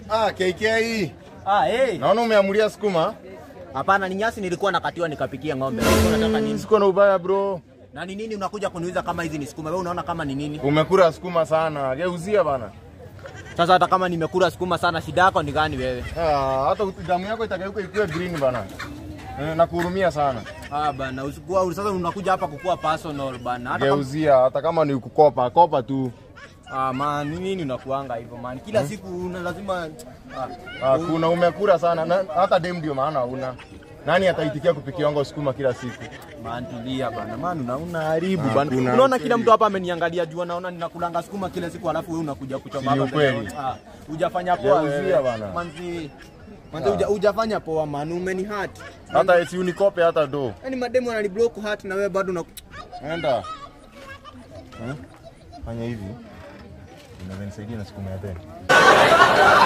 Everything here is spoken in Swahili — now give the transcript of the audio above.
Ah, KK. Ah, hey. Naona umeamulia sukuma. Hapana, ni nyasi nilikuwa nakatiwa nikapikia ng'ombe. Ulikuwa unataka nini? Siko na ubaya bro. Na ni nini unakuja kuniuliza kama hizi ni sukuma? Wewe unaona kama ni nini? Umekula sukuma sana. Geuzia bana. Sasa hata kama nimekula sukuma sana, shida yako ni gani wewe? Ah, hata damu yako itageuka ikuwe green bana. Eh, nakuhurumia sana. Ah bana, usikuwa sasa unakuja hapa kukua personal bana. Hata kama Geuzia hata kama ni kukopa, kopa tu. ah man, ni nini unakuanga hivyo man? Kila siku una lazima ah, Ah, kuna umekula sana. Na, hata dem ndio maana una. Nani ataitikia kupikia wango sukuma kila siku? man tulia bana. Man una unaharibu Ah, bana. kuna Unaona ukweli. kila mtu hapa ameniangalia jua naona ninakulanga sukuma kila siku alafu wewe unakuja kuchoma Si ni hapa mbele. ukweli? Ah, hujafanya poa Geuzia wewe. bana. Manzi Manzi huja- hujafanya poa man, umeni hurt. Hata eti unikope hata do. Yaani mademu wanani block heart na wewe bado una Enda. Hmm? Fanya hivi. Unaweza nisaidia na sukuma ya tena.